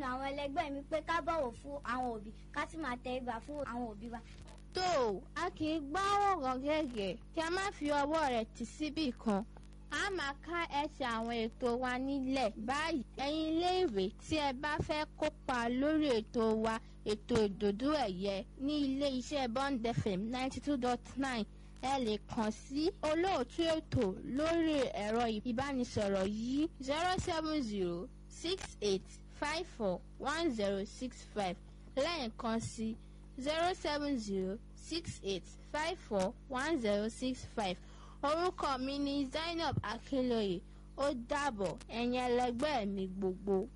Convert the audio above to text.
àwọn ẹlẹgbẹ́ mi pé ká bọ̀wọ̀ fún àwọn òbí ká sì máa tẹríba fún àwọn òbí wa. tó o a kì í gbọ́ ọ̀rọ̀ gẹ́gẹ́ kí a má fi ọwọ́ rẹ̀ tì síbì kan a máa ká ẹsẹ̀ àwọn ètò wa nílẹ̀ báyìí ẹ̀yin iléèwé tí ẹ bá fẹ́ kópa lórí ètò wa ètò ìdòdó ẹ̀yẹ ní ilé iṣẹ́ Bond FM ninety two dot nine ẹ lè kàn sí olóòtú ètò lórí ẹ̀rọ ìbánisọ̀rọ̀ yìí zero seven zero six eight five four one zero six five lẹ́ẹ̀kan sí zero seven zero six eight five four one zero six five orúkọ mi ni Zainab Akinloye ó dàbọ̀ ẹ̀yin ẹlẹgbẹ́ mi gbogbo.